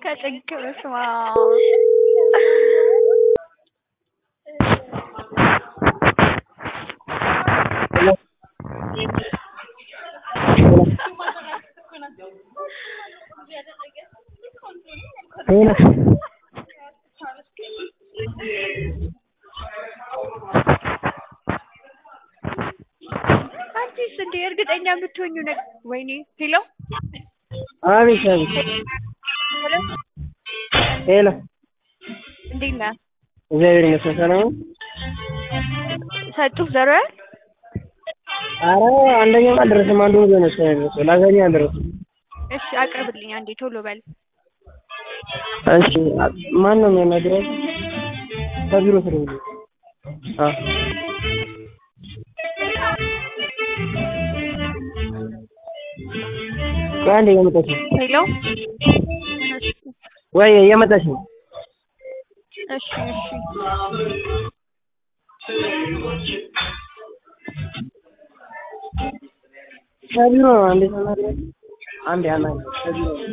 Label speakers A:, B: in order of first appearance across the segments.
A: ከጭንቅ በስመ
B: ሄሎ
A: አንቺስ እንዴ እርግጠኛ የምትሆኚው ነገር ወይኔ ሄሎ
B: አቤት አቤት
A: ሄሎ
B: ሄሎ
A: እንዴት ነህ
B: እግዚአብሔር ይመስገን ሰላም ነው
A: ሰጡህ ዘሮያል
B: ኧረ አንደኛው አልደረሰም አንዱ ወደ ነው የደረሰው ላዛኛ አልደረሰም
A: እሺ አቅርብልኝ አንዴ ቶሎ በል
B: እሺ ማን ነው የሚያናግረው ከቢሮ ስለሆነ አዎ ቆይ አንዴ እየመጣች ነው
A: ሄሎ
B: ወይ እየመጣች ነው
A: እሺ እሺ
B: ከቢሮ ነው አንዴ ተናግረኝ አንዴ አናግረኝ ከቢሮ ነው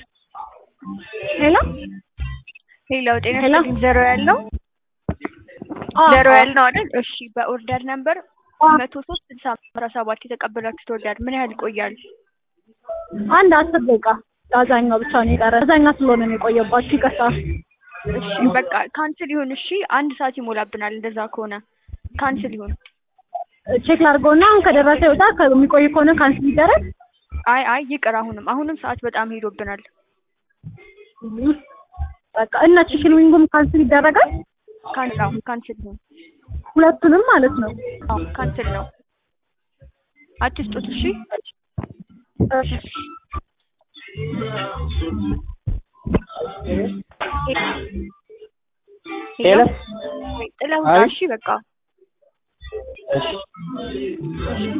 A: ሄሎ ሄሎ ጤና ይስጥልኝ ዘሮ ያለው ዘሮ ያለው አይደል? እሺ በኦርደር ነምበር መቶ ሶስት ስልሳ አስራ ሰባት የተቀበላችሁት ኦርደር ምን ያህል ይቆያል?
C: አንድ አስር ደቂቃ አዛኛው ብቻ ነው የቀረ። አዛኛ ስለሆነ ነው የቆየባችሁ። ይቅርታ።
A: እሺ በቃ ካንስል ይሁን። እሺ አንድ ሰዓት ይሞላብናል። እንደዛ ከሆነ ካንስል ይሁን።
C: ቼክ ላድርገውና አሁን ከደረሰ ይወጣ። ከሚቆይ ከሆነ ካንስል ይደረግ።
A: አይ አይ ይቅር። አሁንም አሁንም ሰዓት በጣም ሄዶብናል።
C: በቃ እና ቺክን ዊንጉም ካንስል ይደረጋል።
A: ካንስል አሁን ካንስል ይሁን።
C: ሁለቱንም ማለት ነው።
A: አዎ ካንስል ነው። አትስጡት። እሺ
B: ሄሎ
A: ጥለውጣ። እሺ በቃ
B: እሺ